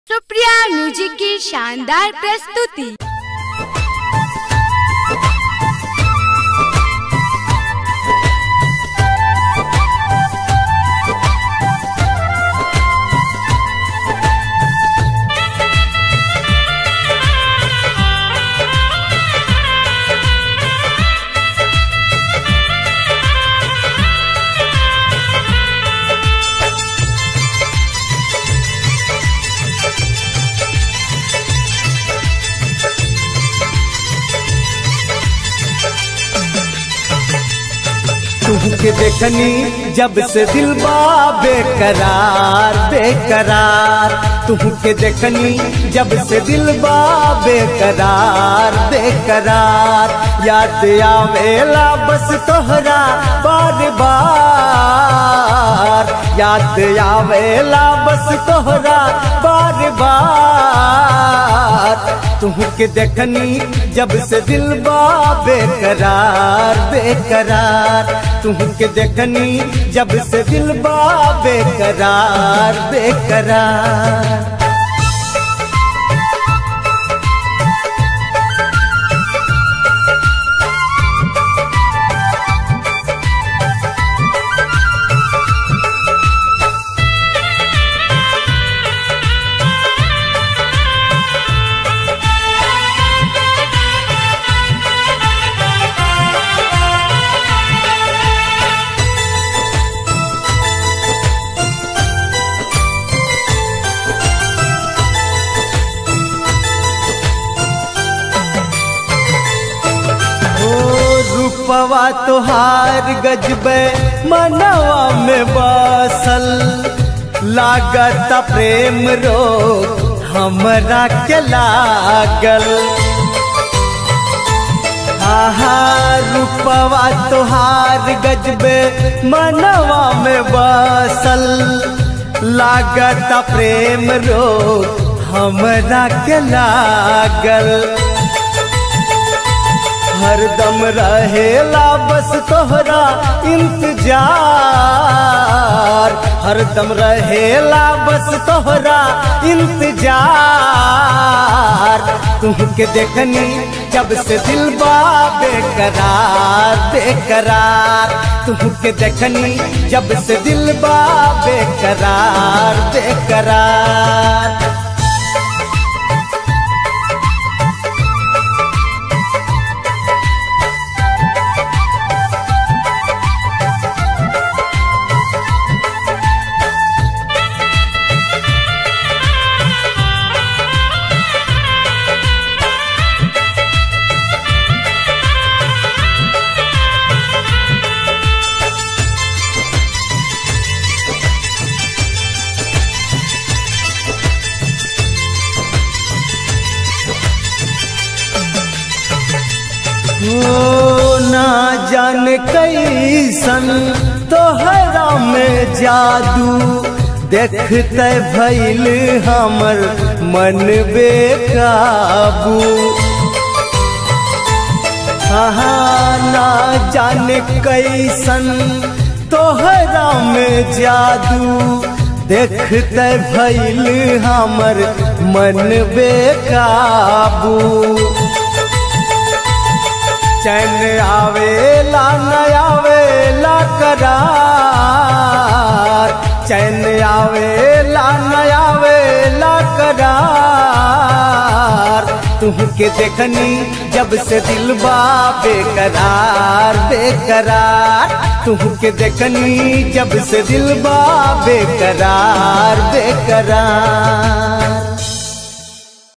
Supriya music की शानदार प्रस्तुति तुहके देखनी जब से दिल बा बेकरार बेकरार तुहके देखनी जब से दिल बा बेकरार बेकरार याद आवेला बस तोहरा बार बार याद आवेला बस तोहरा बार बार तुहके देखनी जब से दिल बा बेकरार बेकरार तुहके देखनी जब से दिल बा बेकरार बेकरार रूपवा तुहार गजबे मनवा में बसल लागत प्रेम रो हमरा के लागल आहा रूपवा तुहार गजबे मनवा में बसल लागत प्रेम रो हमरा के लागल हरदम रहेला बस तोहरा इंतजार हरदम रहेला बस तोहरा इंतजार तुहके देखनी जब से दिल बा बेकरार बेकरार तुहके देखनी जब से दिल बा बेकरार बेकरार ओ ना जान कैसन तोहरा में जादू देखते भैल हमर मन बेकाबू हाँ ना जान कैसन तोहरा में जादू देखते भैल हमर मन बेकाबू चैन आवेला न आवेला करार चैन आवेला न आवेला करार तुहके देखनी जब से दिल बा बेकरार बेकरार तुहके देखनी जब से दिल बा बेकरार बेकरार